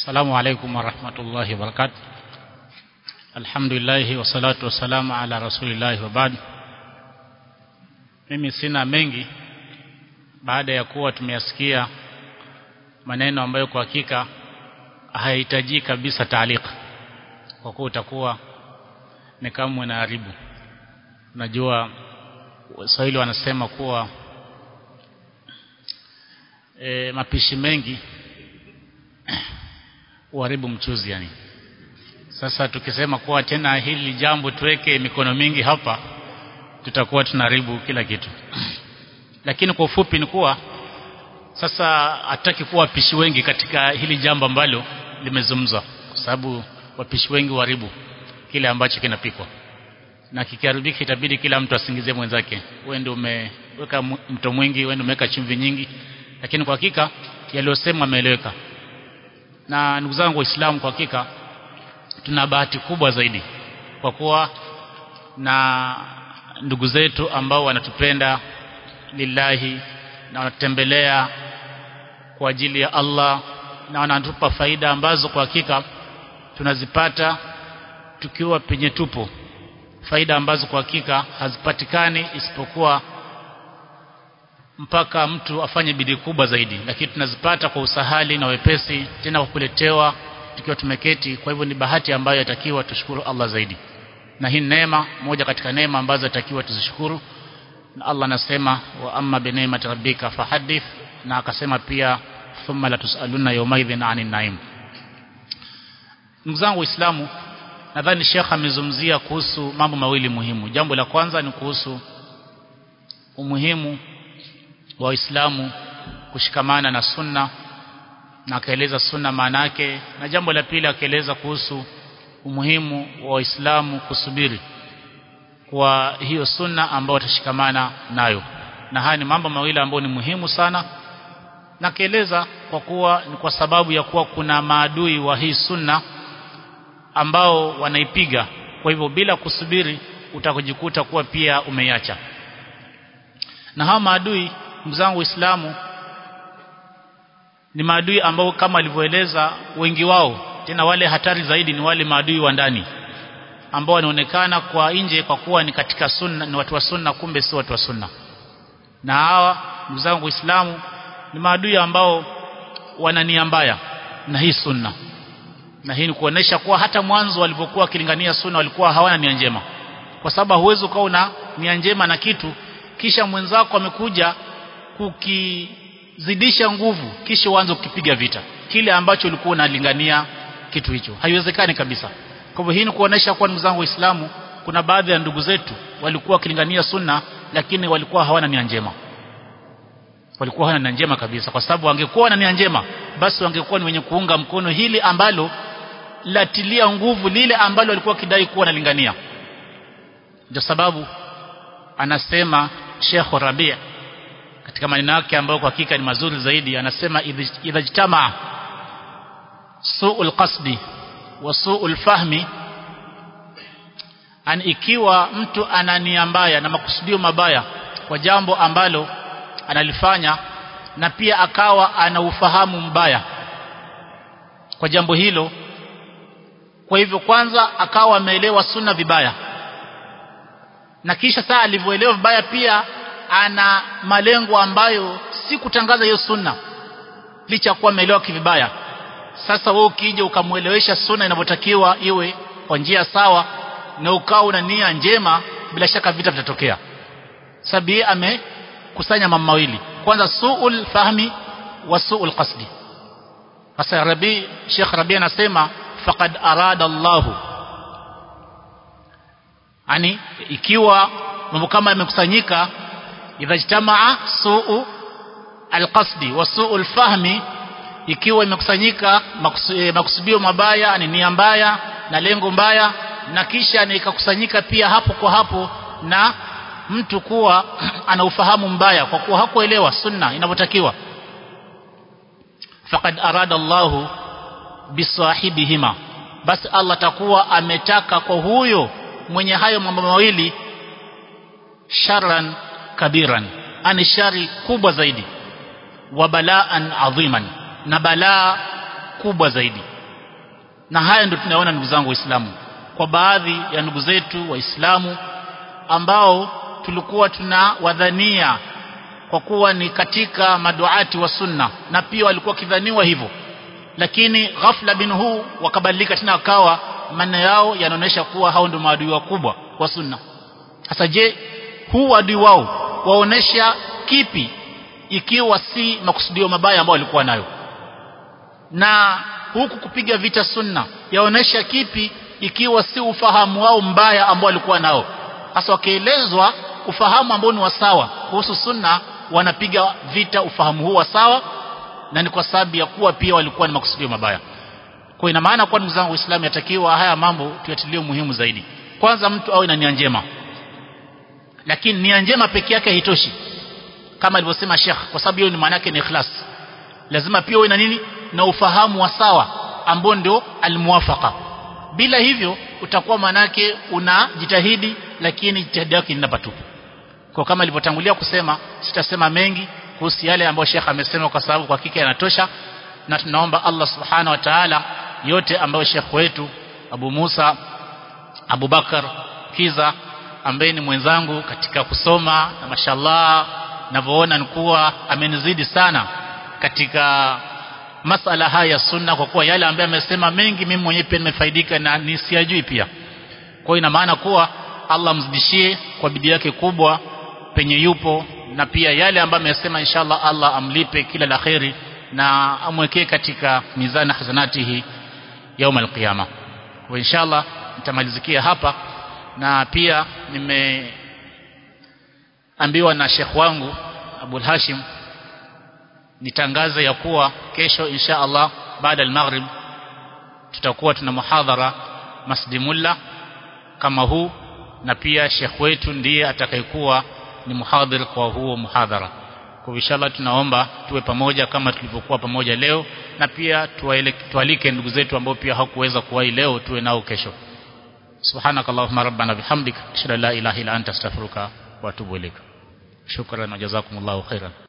السلام عليكم ورحمة الله وبركاته الحمد لله والصلاة والسلام على رسول الله وبعد mimi sina mengi baada ya kuwa tumeyasikia maneno ambayo kwa hakika hayahitaji kabisa taalika kwa kuwa utakuwa ni kama unaharibu unajua Waswahili wanasema kuwa e, mapishi mengi uharibu mchuzi yani sasa tukisema kuwa tena hili jambo tuweke mikono mingi hapa tutakuwa tunaharibu kila kitu lakini kwa ufupi ni kuwa sasa hataki kuwa wapishi wengi katika hili jambo ambalo limezungumzwa kwa sababu wapishi wengi uharibu kile ambacho kinapikwa na kikiharibika itabidi kila mtu asingizie mwenzake wewe ndio umeweka mto mwingi wewe ndio umeweka chumvi nyingi lakini kwa hakika yaliyosemwa yameeleweka na ndugu zangu waislamu kwa hakika tuna bahati kubwa zaidi kwa kuwa na ndugu zetu ambao wanatupenda lillahi na wanatembelea kwa ajili ya Allah na wanatupa faida ambazo kwa hakika tunazipata tukiwa penye tupo faida ambazo kwa hakika hazipatikani isipokuwa mpaka mtu afanye bidii kubwa zaidi lakini tunazipata kwa usahali na wepesi tena kwa kuletewa tukiwa tumeketi kwa hivyo ni bahati ambayo yatakiwa tushukuru Allah zaidi na hii neema moja katika neema ambazo yatakiwa tuzishukuru na Allah anasema wa amma bi ni'mati rabbika fahaddith na akasema pia thumma la tusaluna yawmaidhin 'anil na'im ndugu zangu waislamu nadhani Sheikh amezungumzia kuhusu mambo mawili muhimu jambo la kwanza ni kuhusu umuhimu wa waislamu kushikamana na sunna na akaeleza sunna maana yake na jambo la pili akaeleza kuhusu umuhimu wa waislamu kusubiri kwa hiyo sunna ambayo watashikamana nayo na haya ni mambo mawili ambayo ni muhimu sana na kaeleza kwa kuwa ni kwa sababu ya kuwa kuna maadui wa hii sunna ambao wanaipiga kwa hivyo bila kusubiri utakujikuta kuwa pia umeiacha na hawa maadui ndugu zangu waislamu ni maadui ambao kama alivyoeleza wengi wao tena wale hatari zaidi ni wale maadui wa ndani ambao wanaonekana kwa nje kwa kuwa ni katika sunna ni watu wa sunna kumbe si watu wa sunna na hawa ndugu zangu waislamu ni maadui ambao wana nia mbaya na hii sunna na hii ni kuonesha kuwa hata mwanzo walivyokuwa wakilingania sunna walikuwa hawana nia njema kwa sababu huwezi ukawa una nia njema na kitu kisha mwenzako amekuja kukizidisha nguvu kisha uanze kukipiga vita kile ambacho ulikuwa unalingania kitu hicho haiwezekani kabisa kwa hivyo hii ni kuonesha kwa ndugu zangu waislamu kuna baadhi ya ndugu zetu walikuwa wakilingania sunna lakini walikuwa hawana nia njema walikuwa hawana nia njema kabisa kwa sababu wangekuwa na nia njema basi wangekuwa ni wenye kuunga mkono hili ambalo latilia nguvu lile ambalo walikuwa kidai kuwa nalingania ndio sababu anasema Sheikh Rabi' katika maneno yake ambayo kwa hakika ni mazuri zaidi anasema idha jtamaa su'ul qasdi wa su'ul fahmi an ikiwa mtu ana nia mbaya na makusudio mabaya kwa jambo ambalo analifanya na pia akawa ana ufahamu mbaya kwa jambo hilo kwa hivyo kwanza akawa ameelewa sunna vibaya na kisha saa alivyoelewa vibaya pia ana malengo ambayo si kutangaza hiyo sunna licha kuwa ameelewa kivibaya sasa wewe ukija ukamuelewesha sunna inavyotakiwa iwe kwa njia sawa na ukawa una nia njema bila shaka vita vitatokea sabi amekusanya mambo mawili kwanza suul fahmi wa suul qasdi sasa Rabi Sheikh Rabi anasema faqad arada Allahu yani ikiwa mambo kama yamekusanyika idha jtamaa suu alqasdi wa suu alfahmi ikiwa imekusanyika makusudio mabaya ni nia mbaya na lengo mbaya na kisha ikakusanyika pia hapo kwa hapo na mtu kuwa ana ufahamu mbaya kwa kuwa hakuelewa sunna inavyotakiwa faqad arada Allahu bisahibihima basi Allah takuwa ametaka kwa huyo mwenye hayo mambo mawili sharran kabiran ani shari kubwa zaidi wa balaan adhiman na balaa kubwa zaidi na haya ndio tunaona ndugu zangu waislamu kwa baadhi ya ndugu zetu waislamu ambao tulikuwa tunawadhania kwa kuwa ni katika maduati wa sunna na pia walikuwa kidhaniwa hivyo lakini ghafla bin huu wakabadilika tena wakawa maneno yao yanaonyesha kuwa hao ndio maadui wakubwa wa sunna sasa je huu adui wao waonesha kipi ikiwa si makusudio mabaya ambayo walikuwa nayo na huku kupiga vita sunna yaonesha kipi ikiwa si ufahamu wao mbaya ambao walikuwa nao hasa wakielezwa ufahamu ambao ni wa sawa kuhusu sunna wanapiga vita ufahamu huu wa sawa na ni kwa sababu ya kuwa pia walikuwa ni makusudio mabaya kwa ina maana kwa ndugu zangu waislamu yatakiwa haya mambo tuyatilie muhimu zaidi kwanza mtu awe na nia njema lakini nia njema peke yake haitoshi kama alivyosema Sheikh kwa sababu hiyo ni maana yake ni ikhlas lazima pia uwe na nini na ufahamu wa sawa ambao ndio almuwafaqa bila hivyo utakuwa manake unajitahidi lakini jitihadi yako ina patupu kwa kama ilivyotangulia kusema sitasema mengi kuhusu yale ambayo Sheikh amesema kwa sababu kwa hakika yanatosha na tunaomba Allah subhana wa ta'ala yote ambayo Sheikh wetu Abu Musa Abu Bakar Kiza ambaye ni mwenzangu katika kusoma na mashallah navyoona ni kuwa amenizidi sana katika masala haya ya sunna kwa kuwa yale ambayo amesema mengi mimi mwenyewe pia nimefaidika na nisiyajui pia kwa ina maana kuwa Allah mzidishie kwa bidii yake kubwa penye yupo na pia yale ambayo amesema inshallah Allah amlipe kila la kheri na amwekee katika mizani hasanatihi yaum alqiyama kwa inshallah nitamalizikia hapa na pia nimeambiwa na Sheikh wangu Abul Hashim nitangaze ya kuwa kesho insha Allah baada al-maghrib tutakuwa tuna muhadhara Masjid Mulla kama huu na pia Sheikh wetu ndiye atakayekuwa ni muhadhir kwa huo muhadhara kwa inshallah tunaomba tuwe pamoja kama tulivyokuwa pamoja leo na pia tualike ndugu zetu ambao pia hawakuweza kuwahi leo tuwe nao kesho سبحانك اللهم ربنا بحمدك اشهد ان لا اله الا انت استغفرك واتوب اليك شكرا وجزاكم الله خيرا